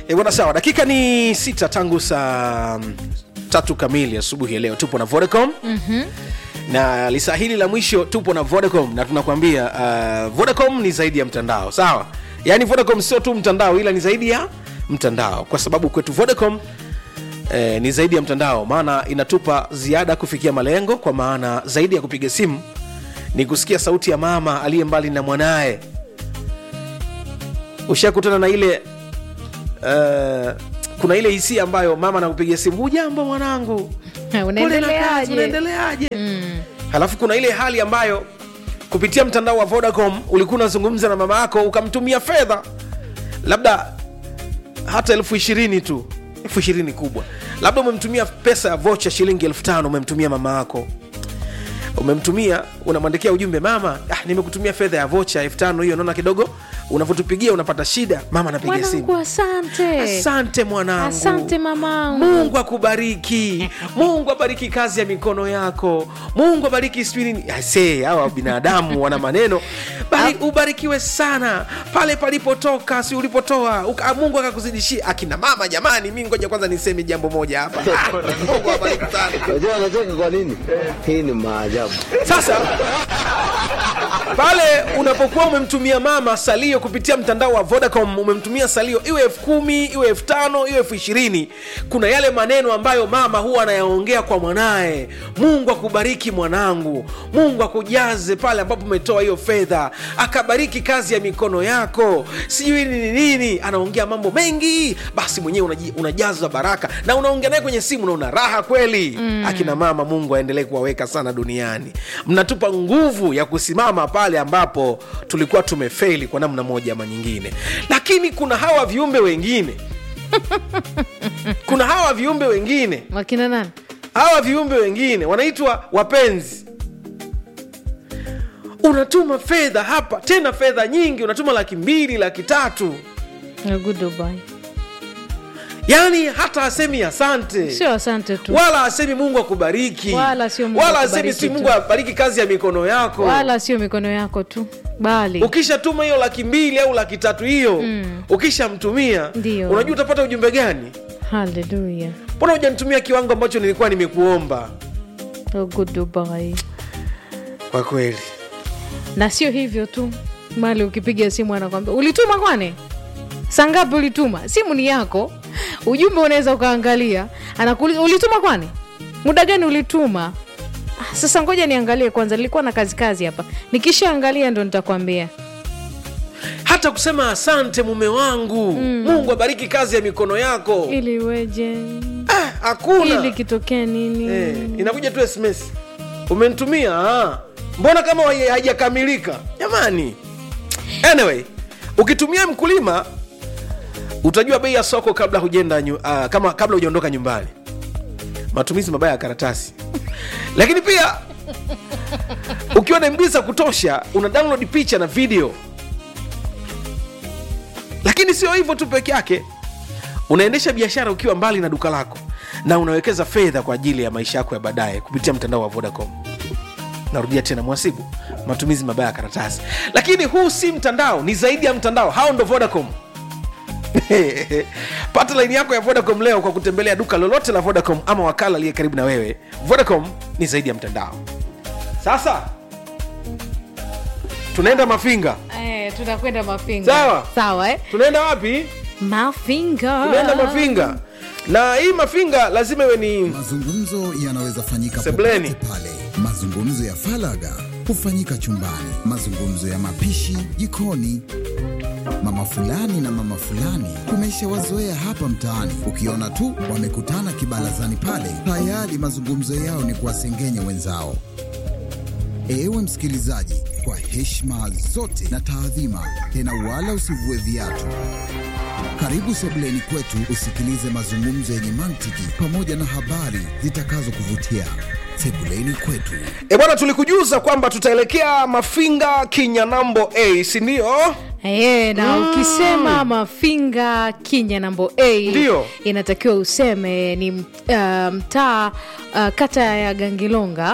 E, bwana sawa, dakika ni sita tangu saa mm, tatu kamili asubuhi ya leo. Tupo na Vodacom mm-hmm. na lisaa hili la mwisho tupo na Vodacom na tunakwambia uh, Vodacom ni zaidi ya mtandao, sawa? Yaani Vodacom sio tu mtandao, ila ni zaidi ya mtandao, kwa sababu kwetu Vodacom eh, ni zaidi ya mtandao, maana inatupa ziada kufikia malengo, kwa maana zaidi ya kupiga simu ni kusikia sauti ya mama aliye mbali na mwanaye. Ushakutana na ile uh, kuna ile hisia ambayo mama anakupigia simu, hujambo mwanangu, Pole na kazi, unaendeleaje unaendeleaje? Halafu kuna ile hali ambayo kupitia mtandao wa Vodacom ulikuwa unazungumza na mama yako ukamtumia fedha labda hata elfu ishirini tu, elfu ishirini kubwa, labda umemtumia pesa ya vocha shilingi elfu tano umemtumia mama yako umemtumia unamwandikia ujumbe mama ah, nimekutumia fedha ya vocha elfu tano hiyo naona kidogo unavyotupigia unapata shida mama anapiga simu mwanangu asante asante mwanangu asante mamangu mungu akubariki mungu abariki kazi ya mikono yako mungu abariki sijui nini ase hawa binadamu wana maneno Bari, ubarikiwe sana pale palipotoka si ulipotoa uka, mungu akakuzidishia akina mama jamani mi ngoja kwanza niseme jambo moja hapa Ah, mungu awabariki sana Unajua anacheka kwa nini? Hii ni maajabu. sasa pale unapokuwa umemtumia mama salio kupitia mtandao wa vodacom umemtumia salio iwe elfu kumi iwe elfu tano iwe elfu ishirini kuna yale maneno ambayo mama huwa anayaongea kwa mwanaye mungu akubariki mwanangu mungu akujaze pale ambapo umetoa hiyo fedha akabariki kazi ya mikono yako sijui nini nini anaongea mambo mengi basi mwenyewe unaji- unajazwa baraka na unaongea naye kwenye simu na una raha kweli mm. akina mama mungu aendelee kuwaweka sana duniani mnatupa nguvu ya kusimama pale ambapo tulikuwa tumefeli kwa namna moja ama nyingine lakini kuna hawa viumbe wengine kuna hawa viumbe wengine wakina nani hawa viumbe wengine wanaitwa wapenzi unatuma fedha hapa tena fedha nyingi unatuma laki mbili laki tatu Na goodbye. yaani hata asemi asante sio asante tu wala asemi mungu akubariki Wala sio Mungu wala akubariki asemi si tu. mungu abariki kazi ya mikono yako wala sio mikono yako tu bali ukishatuma hiyo laki mbili au laki tatu hiyo mm. ukishamtumia Ndio. unajua utapata ujumbe gani haleluya mbona hujanitumia kiwango ambacho nilikuwa nimekuomba Oh, goodbye. kwa kweli na sio hivyo tu mali ukipiga simu anakwambia ulituma kwani saa ngapi ulituma simu ni yako ujumbe unaweza ukaangalia anakuuliza ulituma kwani muda gani ulituma ah, sasa ngoja niangalie kwanza nilikuwa na kazi kazi hapa nikishaangalia ndo nitakwambia hata kusema asante mume wangu mm. mungu abariki kazi ya mikono yako ili iweje ah, hakuna ili kitokee nini eh, inakuja tu sms umenitumia ah. mbona kama hai- haijakamilika jamani anyway ukitumia mkulima utajua bei ya soko kabla hujenda nyu, uh, kama kabla hujaondoka nyumbani matumizi mabaya ya karatasi lakini pia ukiwa na mb za kutosha una download picha na video lakini sio hivyo tu peke yake unaendesha biashara ukiwa mbali na duka lako na unawekeza fedha kwa ajili ya maisha yako ya baadaye kupitia mtandao wa vodacom narudia tena mwasibu matumizi mabaya ya karatasi lakini huu si mtandao ni zaidi ya mtandao hao ndo vodacom pata laini yako ya vodacom leo kwa kutembelea duka lolote la vodacom ama wakala aliye karibu na wewe vodacom ni zaidi ya mtandao sasa tunaenda mafinga eh, tunakwenda mafinga Sawa. sawa eh? tunaenda wapi mafinga tunaenda mafinga na hii mafinga lazima iwe ni Mazungumzo yanaweza fanyika Sebleni. popote pale. Mazungumzo ya falaga hufanyika chumbani, mazungumzo ya mapishi jikoni. Mama fulani na mama fulani tumeshawazoea hapa mtaani, ukiona tu wamekutana kibarazani pale, tayari mazungumzo yao ni kuwasengenya wenzao. Ewe msikilizaji, kwa heshima zote na taadhima, tena wala usivue viatu. Karibu sebuleni kwetu usikilize mazungumzo yenye mantiki pamoja na habari zitakazokuvutia. Sebuleni kwetu. e bwana tulikujuza kwamba tutaelekea mafinga kinyanambo a si ndio Hey, na ukisema mafinga kinya nambo a Ndio. inatakiwa useme ni uh, mtaa uh, kata ya gangilonga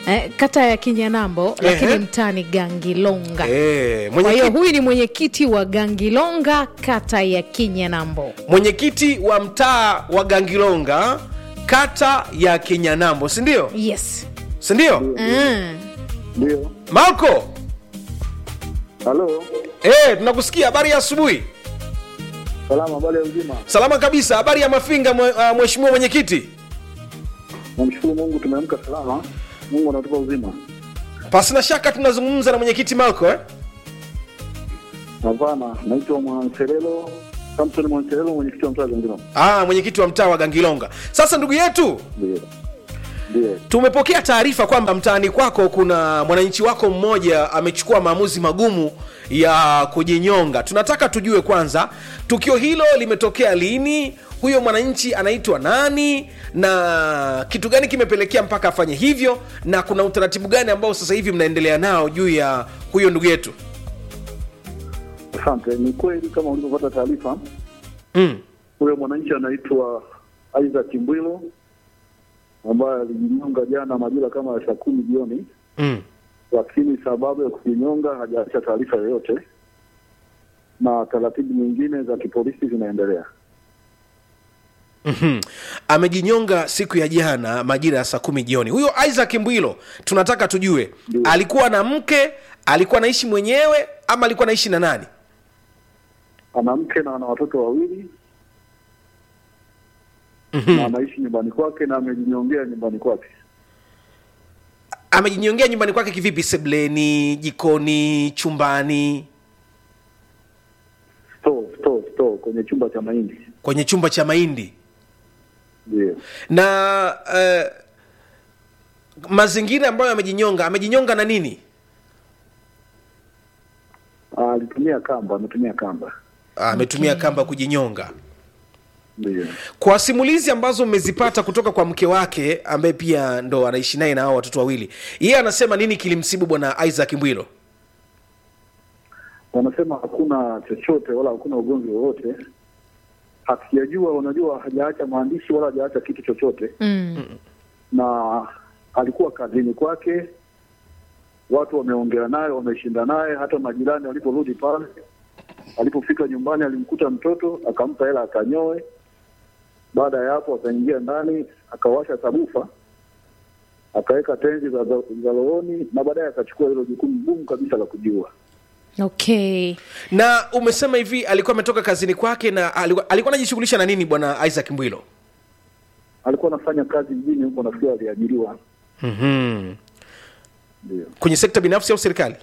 eh, kata ya kinyanambo lakini Ehe. mtani gangilonga Eh, kwa hiyo mwenyekiti huyu ni mwenyekiti wa gangilonga kata ya kinyanambo mwenyekiti wa mtaa wa gangilonga kata ya kinyanambo sindio yes sindio mm. Ndio. malko Halo. eh, tunakusikia habari ya asubuhi Salama, habari ya uzima. salama kabisa habari ya mafinga mwe- ah, mheshimiwa mwenyekiti Namshukuru Mungu tumeamka salama. Mungu anatupa uzima. pasina shaka tunazungumza na mwenyekiti malko eh? Hapana, naitwa Mwanselelo Samson Mwanselelo, mwenyekiti wa mtaa wa Gangilo. ah, mwenyekiti wa mtaa wa gangilonga sasa ndugu yetu Ndio. Ndio. tumepokea taarifa kwamba mtaani kwako kuna mwananchi wako mmoja amechukua maamuzi magumu ya kujinyonga tunataka tujue kwanza tukio hilo limetokea lini huyo mwananchi anaitwa nani na kitu gani kimepelekea mpaka afanye hivyo na kuna utaratibu gani ambao sasa hivi mnaendelea nao juu ya huyo ndugu yetu Asante. Ni kweli kama ulivyopata taarifa, mm. huyo mwananchi anaitwa Isaac Mbwilo ambaye alijinyonga jana majira kama ya saa kumi jioni, Mm. lakini sababu ya kujinyonga hajaacha taarifa yoyote, na taratibu nyingine za kipolisi zinaendelea. Mhm. amejinyonga siku ya jana majira ya saa kumi jioni huyo isaac mbwilo tunataka tujue Ndio. alikuwa na mke alikuwa anaishi mwenyewe ama alikuwa anaishi na nani ana mke na ana watoto wawili na anaishi nyumbani kwake na amejinyongea nyumbani kwake amejinyongea nyumbani kwake kivipi sebleni jikoni chumbani store store store kwenye chumba cha mahindi kwenye chumba cha mahindi ndio na uh, mazingira ambayo amejinyonga amejinyonga na nini Ah, alitumia kamba ametumia kamba Ah, ametumia kamba kujinyonga ndio kwa simulizi ambazo mmezipata kutoka kwa mke wake ambaye pia ndo anaishi naye na hao watoto wawili yeye anasema nini kilimsibu bwana isaac mbwilo wanasema hakuna chochote wala hakuna ugomvi wowote hatujajua unajua hajaacha maandishi wala hajaacha kitu chochote mm. na alikuwa kazini kwake watu wameongea naye wameshinda naye hata majirani waliporudi pale alipofika nyumbani alimkuta mtoto akampa hela akanyoe baada ya hapo akaingia ndani akawasha sabufa akaweka tenzi za, za, za rohoni na baadaye akachukua hilo jukumu gumu kabisa la kujiua okay na umesema hivi alikuwa ametoka kazini kwake na alikuwa alikuwa anajishughulisha na nini bwana isaac mbwilo alikuwa anafanya kazi mjini huko nafikiri aliajiriwa mm-hmm. ndio kwenye sekta binafsi au serikali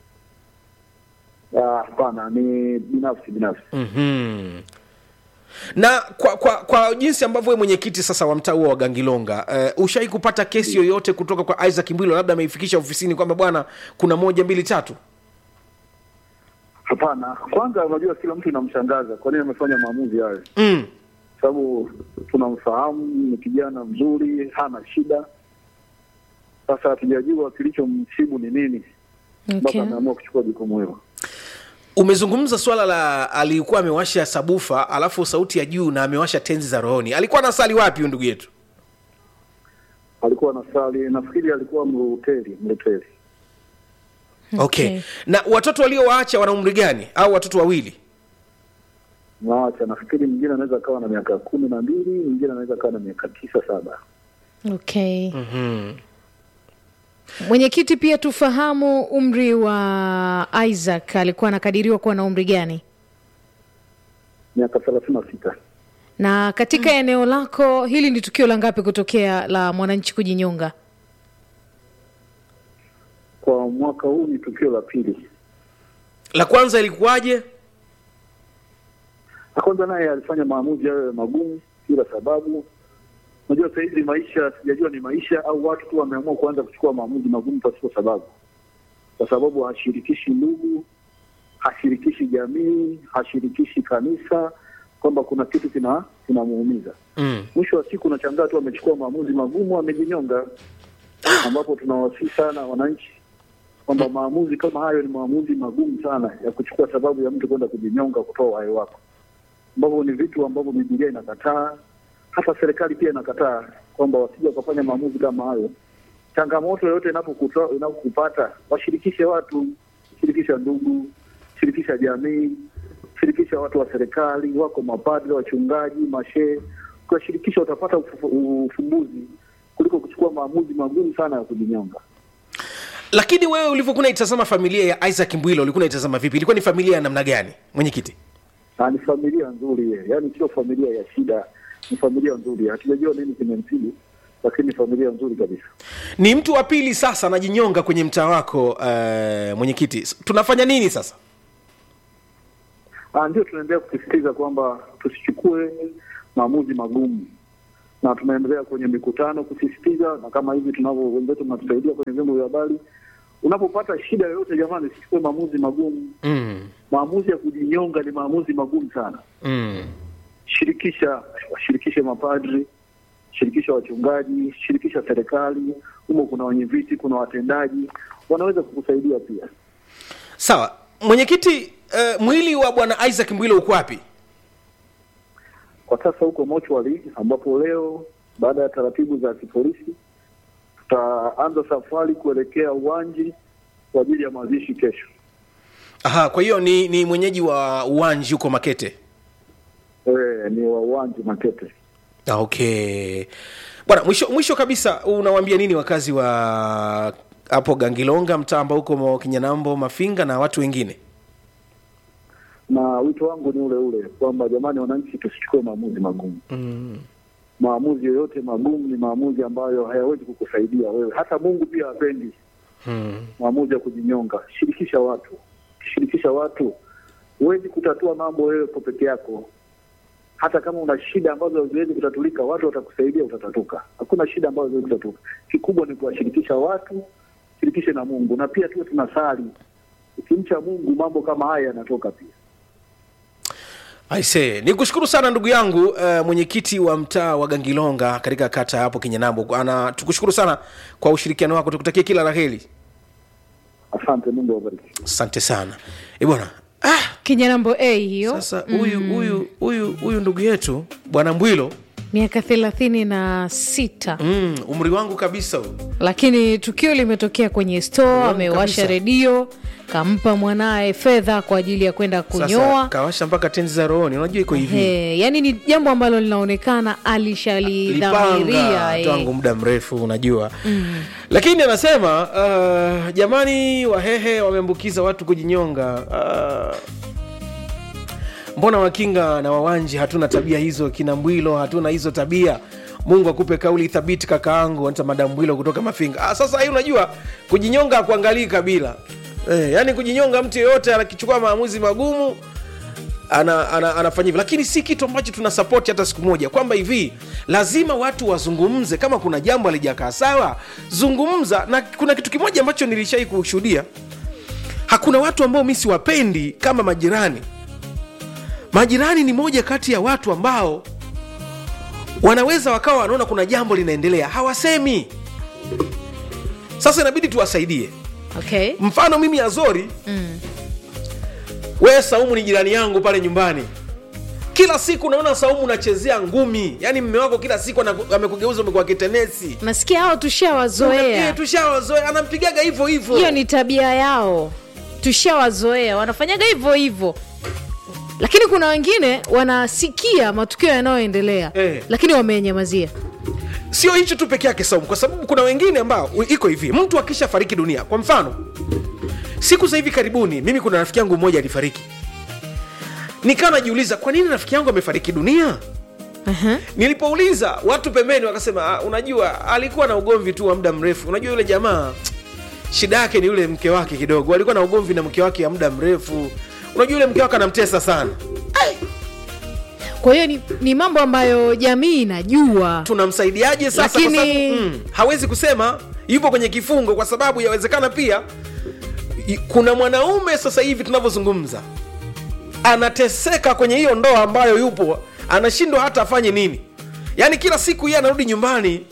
Ah, hapana ni binafsi binafsi mm-hmm. na kwa, kwa kwa jinsi ambavyo we mwenyekiti sasa wa mtaa huo wa gangilonga uh, ushai kupata kesi yoyote kutoka kwa isaac mbwilo labda ameifikisha ofisini kwamba bwana kuna moja mbili tatu hapana kwanza unajua kila mtu inamshangaza kwa nini amefanya maamuzi hayo mm. sababu tunamfahamu ni kijana mzuri hana shida sasa hatujajua kilichomsibu ni nini mpaka okay ameamua kuchukua jukumu hilo umezungumza swala la alikuwa amewasha sabufa alafu sauti ya juu na amewasha tenzi za rohoni alikuwa anasali wapi huyu ndugu yetu alikuwa anasali nafikiri alikuwa mluteli mluteli okay. Okay. na watoto waliowaacha wana umri gani au watoto wawili nawacha nafikiri mwingine anaweza akawa na miaka kumi na mbili mwingine anaweza akawa na miaka tisa saba okay mm-hmm. mwenyekiti pia tufahamu umri wa isaac alikuwa anakadiriwa kuwa na umri gani miaka thelathini na sita na katika eneo lako hili ni tukio la ngapi kutokea la mwananchi kujinyonga kwa mwaka huu ni tukio la pili la kwanza ilikuwaje na kwanza naye alifanya maamuzi hayo magumu bila sababu unajua sasa hivi maisha sijajua ni maisha au watu tu wameamua kuanza kuchukua maamuzi magumu pasipo sababu kwa sababu hashirikishi ndugu hashirikishi jamii hashirikishi kanisa kwamba kuna kitu kina kinamuumiza mm. mwisho wa siku unashangaa tu amechukua maamuzi magumu amejinyonga ambapo tunawasii sana wananchi kwamba maamuzi kama hayo ni maamuzi magumu sana ya kuchukua sababu ya mtu kwenda kujinyonga kutoa uhai wako ambavyo ni vitu ambavyo bibilia inakataa hata serikali pia inakataa kwamba wasija wakafanya maamuzi kama hayo changamoto yoyote inapokuta- inapokupata washirikishe watu, shirikisha ndugu, shirikisha jamii, shirikisha watu wa serikali, wako mapadri, wachungaji, mashehe. Ukiwashirikisha utapata ufu- ufumbuzi kuliko kuchukua maamuzi magumu sana ya kujinyonga. lakini wewe ulivyokuwa unaitazama familia ya isaac mbwilo ulikuwa unaitazama vipi ilikuwa ni familia ya namna gani mwenyekiti Na ni familia nzuri ye, yaani sio familia ya shida, ni familia nzuri. Hatujajua nini kimemsibu, lakini ni familia nzuri kabisa. ni mtu wa pili sasa anajinyonga kwenye mtaa wako uh, mwenyekiti S- tunafanya nini sasa Ah, ndio tunaendelea kusisitiza kwamba tusichukue maamuzi magumu, na tunaendelea kwenye mikutano kusisitiza, na kama hivi tunavyo wenzetu mnatusaidia kwenye vyombo vya habari. Unapopata shida yoyote, jamani, usichukue maamuzi magumu. mm, Maamuzi ya kujinyonga ni maamuzi magumu sana. mm. Shirikisha, washirikishe mapadri, shirikisha wachungaji, shirikisha serikali. Humo kuna wenye viti, kuna watendaji, wanaweza kukusaidia pia. sawa mwenyekiti uh, mwili wa bwana isaac mbwilo uko wapi kwa sasa huko mochwari ambapo leo baada ya taratibu za kipolisi tutaanza safari kuelekea uwanji kwa ajili ya mazishi kesho. Aha, kwa hiyo ni, ni mwenyeji wa uwanji huko makete E, ni wa uwanji Makete. Ah, okay bwana mwisho mwisho kabisa unawaambia nini wakazi wa hapo gangilonga mtaa ambao huko Mo- kinyanambo mafinga na watu wengine Na wito wangu ni ule ule kwamba jamani, wananchi tusichukue maamuzi magumu. mm. Maamuzi yoyote magumu ni maamuzi ambayo hayawezi kukusaidia wewe, hata Mungu pia hapendi Mm. maamuzi ya kujinyonga. Shirikisha watu, shirikisha watu, huwezi kutatua mambo wewe kwa peke yako. Hata kama una shida ambazo haziwezi kutatulika, watu watakusaidia, utatatuka. Hakuna shida ambazo haziwezi kutatuka. Kikubwa ni kuwashirikisha watu, shirikishe na Mungu, na pia tuwe tunasali. Ukimcha Mungu, mambo kama haya yanatoka pia. aise ni kushukuru sana ndugu yangu uh, mwenyekiti wa mtaa wa gangilonga katika kata hapo kinyanambo ana tukushukuru sana kwa ushirikiano wako tukutakie kila la heri Asante, Mungu awabariki. asante sana e bwana ah, kinyanambo a hiyo sasa huyu huyu huyu huyu ndugu yetu bwana mbwilo miaka thelathini na sita mm, umri wangu kabisa huyu lakini tukio limetokea kwenye store amewasha kabisa. redio kampa mwanaye fedha kwa ajili ya kwenda sasa kunyoa kawasha mpaka tenzi za rohoni unajua iko hivi He, yani ni jambo ambalo linaonekana alishalidhamiria lipanga eh. tangu muda mrefu unajua mm. lakini anasema uh, jamani wahehe wameambukiza watu kujinyonga uh, mbona wakinga na wawanji hatuna tabia hizo kina mbwilo hatuna hizo tabia mungu akupe kauli thabiti kakaangu anta madam mbwilo kutoka mafinga ah, sasa hii unajua kujinyonga akuangalii kabila eh, yani kujinyonga mtu yeyote anakichukua maamuzi magumu ana, ana, anafanya hivyo lakini si kitu ambacho tuna sapoti hata siku moja kwamba hivi lazima watu wazungumze kama kuna jambo alijakaa sawa zungumza na kuna kitu kimoja ambacho nilishai kushuhudia hakuna watu ambao mi siwapendi kama majirani majirani ni moja kati ya watu ambao wanaweza wakawa wanaona kuna jambo linaendelea hawasemi sasa inabidi tuwasaidie okay. mfano mimi azori mm. wewe saumu ni jirani yangu pale nyumbani kila siku naona saumu unachezea ngumi yaani mme wako kila siku anaku- amekugeuza umekuwa kitenesi nasikia hao Eh, tushawazoea tushawazoea anampigaga hivyo hivyo hiyo ni tabia yao tushawazoea wanafanyaga hivyo hivyo lakini kuna wengine wanasikia matukio yanayoendelea Eh. lakini wamenyamazia sio hicho tu peke yake saumu kwa sababu kuna wengine ambao u- iko hivi mtu akisha fariki dunia kwa mfano siku za hivi karibuni mimi kuna rafiki yangu mmoja alifariki nikawa najiuliza kwa nini rafiki yangu amefariki dunia uh-huh. nilipouliza watu pembeni wakasema "Ah, unajua alikuwa na ugomvi tu wa muda mrefu unajua yule jamaa shida yake ni yule mke wake kidogo alikuwa na ugomvi na mke wake ya muda mrefu unajua yule mke wake anamtesa sana kwa hiyo ni, ni mambo ambayo jamii inajua tunamsaidiaje sasa Lakini- kwa sababu, mm, hawezi kusema yupo kwenye kifungo kwa sababu yawezekana pia i- kuna mwanaume sasa hivi tunavyozungumza anateseka kwenye hiyo ndoa ambayo yupo anashindwa hata afanye nini yaani kila siku yeye anarudi nyumbani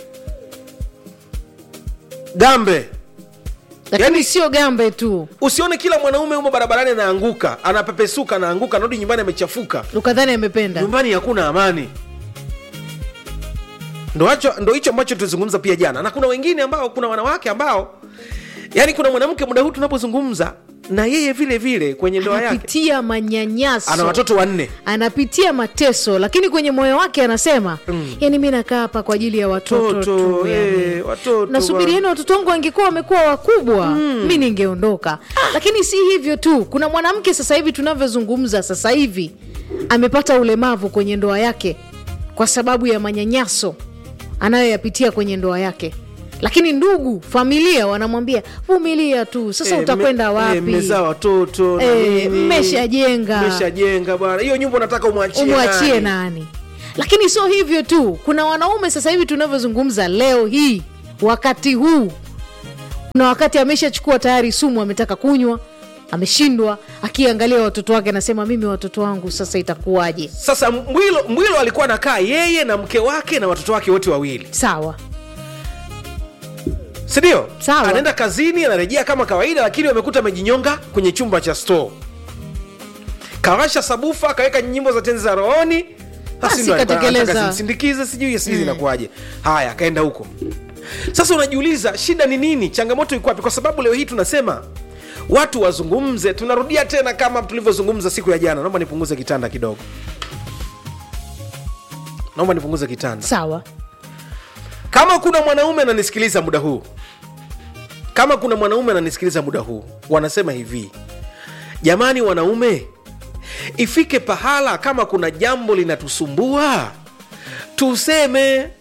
gambe lakini yani- sio gambe tu usione kila mwanaume humo barabarani anaanguka anapepesuka anaanguka anarudi nyumbani amechafuka ukadhani amependa nyumbani hakuna amani ndo hacho ndo hicho ambacho tulizungumza pia jana na kuna wengine ambao kuna wanawake ambao yani kuna mwanamke muda huu tunapozungumza na yeye vile vile kwenye ndoa yake anapitia manyanyaso ana watoto wanne anapitia mateso lakini kwenye moyo wake anasema mm. yani mi nakaa hapa kwa ajili ya watoto Watoto, tu yani. eh, watoto nasubirieni watoto wangu wangekuwa wamekuwa wakubwa mm. mi ningeondoka lakini si hivyo tu kuna mwanamke sasa hivi tunavyozungumza sasa hivi amepata ulemavu kwenye ndoa yake kwa sababu ya manyanyaso anayoyapitia kwenye ndoa yake lakini ndugu familia wanamwambia vumilia tu sasa Eh, utakwenda me- wapi eh, mmezaa watoto na Eh, nini. mmeshajenga. mmeshajenga bwana hiyo nyumba unataka umwachie umwachie nani? nani lakini sio hivyo tu kuna wanaume sasa hivi tunavyozungumza leo hii wakati huu kuna wakati ameshachukua tayari sumu ametaka kunywa ameshindwa akiangalia watoto wake anasema mimi watoto wangu sasa itakuwaje sasa mbwilo mbwilo alikuwa anakaa yeye na mke wake na watoto wake wote wawili sawa sindio Sawa. anaenda kazini anarejea kama kawaida lakini wamekuta amejinyonga kwenye chumba cha store kawasha sabufa akaweka nyimbo za tenzi za rohoni Basi Basi ndo alikuwa katekeleza. anataka zimsindikize sijui sijui zinakuwaje haya akaenda huko sasa unajiuliza shida ni nini changamoto iko wapi kwa sababu leo hii tunasema watu wazungumze tunarudia tena kama tulivyozungumza siku ya jana naomba nipunguze kitanda kidogo naomba nipunguze kitanda sawa kama kuna mwanaume ananisikiliza muda huu kama kuna mwanaume ananisikiliza muda huu wanasema hivi jamani wanaume ifike pahala kama kuna jambo linatusumbua tuseme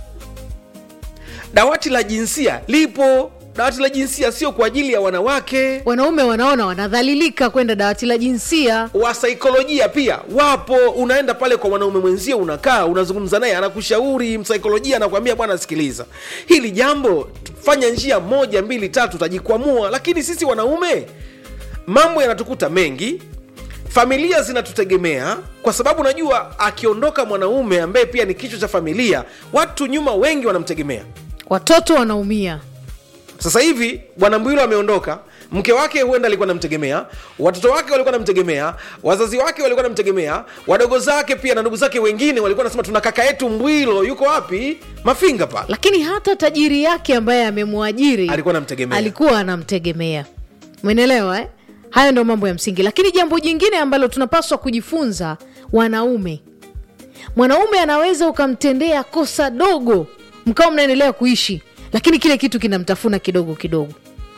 dawati la jinsia lipo dawati la jinsia sio kwa ajili ya wanawake wanaume wanaona wanadhalilika kwenda dawati la jinsia wasaikolojia pia wapo unaenda pale kwa mwanaume mwenzio unakaa unazungumza naye anakushauri msaikolojia anakuambia bwana sikiliza hili jambo fanya njia moja mbili tatu utajikwamua lakini sisi wanaume mambo yanatukuta mengi familia zinatutegemea kwa sababu najua akiondoka mwanaume ambaye pia ni kichwa cha familia watu nyuma wengi wanamtegemea watoto wanaumia sasa hivi bwana mbwilo ameondoka mke wake huenda alikuwa namtegemea watoto wake walikuwa namtegemea wazazi wake walikuwa namtegemea wadogo zake pia na ndugu zake wengine walikuwa nasema tuna kaka yetu mbwilo yuko wapi mafinga pale lakini hata tajiri yake ambaye amemwajiri alikuwa namtegemea alikuwa anamtegemea mwenelewa eh? hayo ndo mambo ya msingi lakini jambo jingine ambalo tunapaswa kujifunza wanaume mwanaume anaweza ukamtendea kosa dogo mkawa mnaendelea kuishi lakini kile kitu kinamtafuna kidogo kidogo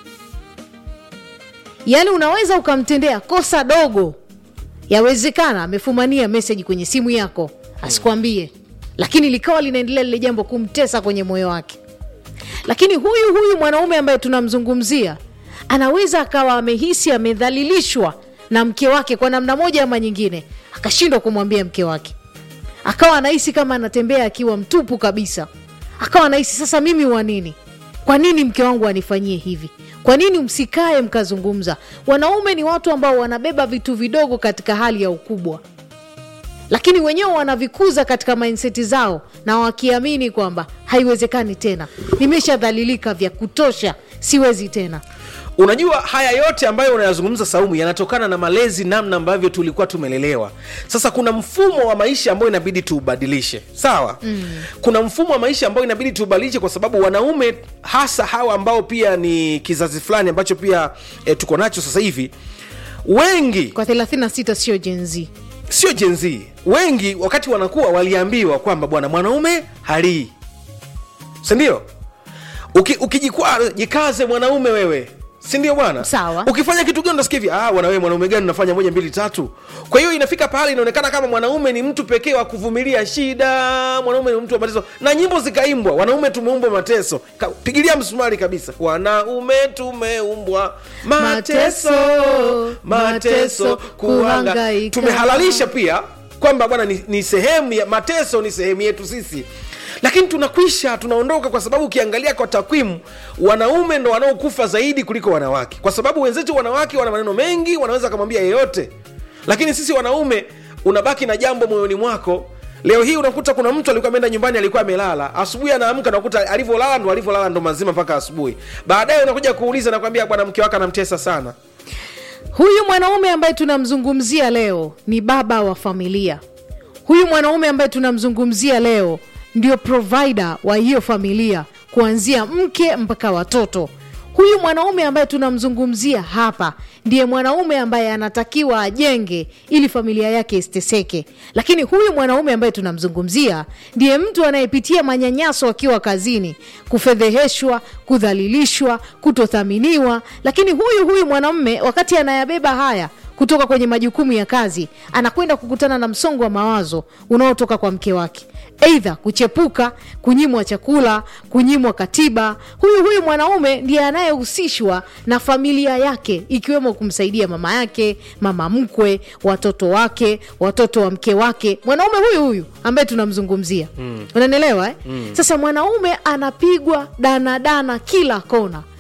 yaani unaweza ukamtendea kosa dogo yawezekana amefumania meseji kwenye simu yako asikwambie lakini likawa linaendelea lile jambo kumtesa kwenye moyo wake lakini huyu huyu mwanaume ambaye tunamzungumzia anaweza akawa amehisi amedhalilishwa na mke wake kwa namna moja ama nyingine akashindwa kumwambia mke wake akawa anahisi kama anatembea akiwa mtupu kabisa akawa anahisi sasa mimi wa nini kwa nini mke wangu anifanyie hivi kwa nini msikae mkazungumza wanaume ni watu ambao wanabeba vitu vidogo katika hali ya ukubwa lakini wenyewe wanavikuza katika mindset zao na wakiamini kwamba haiwezekani tena nimeshadhalilika vya kutosha siwezi tena unajua haya yote ambayo unayazungumza saumu yanatokana na malezi namna ambavyo tulikuwa tumelelewa sasa kuna mfumo wa maisha ambayo inabidi tuubadilishe sawa mm. kuna mfumo wa maisha ambayo inabidi tuubadilishe kwa sababu wanaume hasa hawa ambao pia ni kizazi fulani ambacho pia e, tuko nacho sasa hivi wengi kwa 36 sio jenzi sio jenzi wengi wakati wanakuwa waliambiwa kwamba bwana mwanaume halii sindio Uki, ukijikwaa jikaze mwanaume wewe sindio bwana Sawa. ukifanya kitu gani unasikia hivi ah bwana wewe mwanaume gani unafanya moja mbili tatu kwa hiyo inafika pahali inaonekana kama mwanaume ni mtu pekee wa kuvumilia shida mwanaume ni mtu wa mateso na nyimbo zikaimbwa wanaume tumeumbwa mateso Ka, pigilia msumari kabisa wanaume tumeumbwa mateso Mateso, mateso kuhanga kuhangaika. tumehalalisha pia kwamba bwana ni, ni sehemu ya mateso ni sehemu yetu sisi lakini tunakwisha tunaondoka kwa sababu ukiangalia kwa takwimu wanaume ndo wanaokufa zaidi kuliko wanawake kwa sababu wenzetu wanawake wana maneno mengi wanaweza akamwambia yeyote lakini sisi wanaume unabaki na jambo moyoni mwako leo hii unakuta kuna mtu alikuwa ameenda nyumbani alikuwa amelala asubuhi anaamka nakuta alivyolala ndo alivyolala ndo mazima mpaka asubuhi baadaye unakuja kuuliza nakwambia bwana mke wake anamtesa sana huyu mwanaume ambaye tunamzungumzia leo ni baba wa familia huyu mwanaume ambaye tunamzungumzia leo ndio provider wa hiyo familia kuanzia mke mpaka watoto huyu mwanaume ambaye tunamzungumzia hapa ndiye mwanaume ambaye anatakiwa ajenge ili familia yake isiteseke lakini huyu mwanaume ambaye tunamzungumzia ndiye mtu anayepitia manyanyaso akiwa kazini kufedheheshwa kudhalilishwa kutothaminiwa lakini huyu huyu mwanamume wakati anayabeba haya kutoka kwenye majukumu ya kazi anakwenda kukutana na msongo wa mawazo unaotoka kwa mke wake eidha kuchepuka kunyimwa chakula kunyimwa katiba huyu huyu mwanaume ndiye anayehusishwa na familia yake ikiwemo kumsaidia mama yake mama mkwe watoto wake watoto wa mke wake mwanaume huyu huyu ambaye tunamzungumzia mm. unanielewa eh? mm. sasa mwanaume anapigwa danadana kila kona